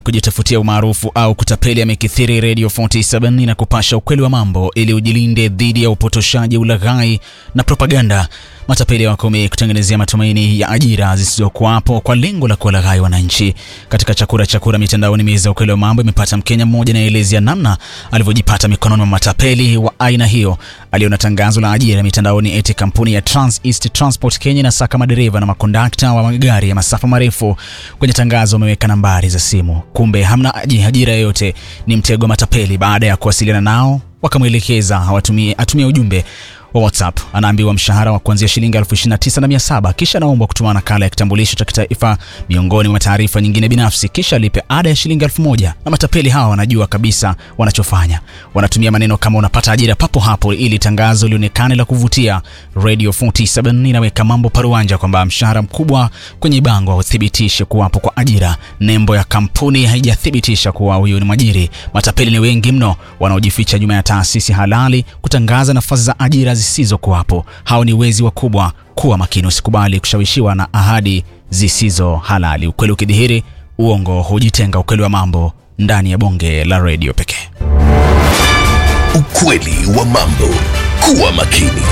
kujitafutia umaarufu au kutapeli amekithiri. Radio 47 inakupasha ukweli wa mambo ili ujilinde dhidi ya upotoshaji, ulaghai na propaganda. Matapeli wako wamekutengenezea matumaini ya ajira zisizokuwapo kwa lengo la kuwalaghai wananchi. Katika chakura chakura mitandaoni, meza ya ukweli wa mambo imepata Mkenya mmoja anayeelezea namna alivyojipata mikononi mwa matapeli wa aina hiyo. Aliona tangazo la ajira mitandaoni eti kampuni ya Trans East Transport Kenya inasaka madereva na makondakta wa magari ya masafa marefu. Kwenye tangazo wameweka nambari za simu, kumbe hamna ajira yoyote, ni mtego wa matapeli. Baada ya kuwasiliana nao, wakamwelekeza awatumie atumie ujumbe wa WhatsApp. Anaambiwa mshahara wa kuanzia shilingi elfu ishirini na tisa na mia saba kisha anaombwa kutuma nakala ya kitambulisho cha kitaifa miongoni mwa taarifa nyingine binafsi, kisha alipe ada ya shilingi elfu moja na matapeli hawa wanajua kabisa wanachofanya. Wanatumia maneno kama unapata ajira papo hapo ili tangazo lionekane la kuvutia. Radio 47 inaweka mambo paruanja kwamba mshahara mkubwa kwenye bango hauthibitishe kuwapo kwa ajira. Nembo ya kampuni haijathibitisha kuwa huyu ni mwajiri. Matapeli ni wengi mno wanaojificha nyuma ya taasisi halali kutangaza nafasi za ajira zisizokuwapo. Hao ni wezi wakubwa. Kuwa makini, usikubali kushawishiwa na ahadi zisizo halali. Ukweli ukidhihiri, uongo hujitenga. Ukweli wa mambo ndani ya bonge la redio pekee. Ukweli wa mambo. Kuwa makini.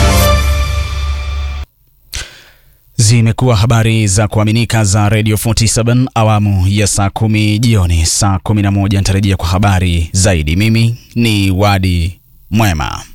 Zimekuwa habari za kuaminika za Radio 47 awamu ya saa kumi jioni. Saa 11 nitarejea kwa habari zaidi. Mimi ni Wadi Mwema.